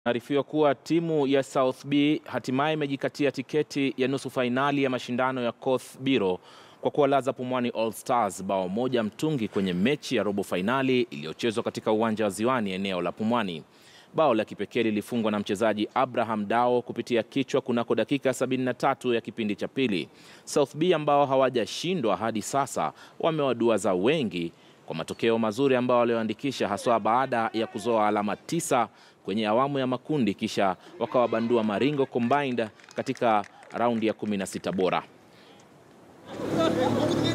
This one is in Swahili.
Arifiwa kuwa timu ya South B hatimaye imejikatia tiketi ya nusu fainali ya mashindano ya Coast Biro kwa kuwalaza Pumwani All Stars bao moja mtungi kwenye mechi ya robo fainali iliyochezwa katika uwanja wa Ziwani eneo la Pumwani. Bao la kipekee lilifungwa na mchezaji Abraham Dao kupitia kichwa kunako dakika 73 ya kipindi cha pili. South B ambao hawajashindwa hadi sasa wamewaduaza wengi kwa matokeo mazuri ambao walioandikisha haswa baada ya kuzoa alama tisa kwenye awamu ya makundi kisha wakawabandua Maringo Combined katika raundi ya 16 bora.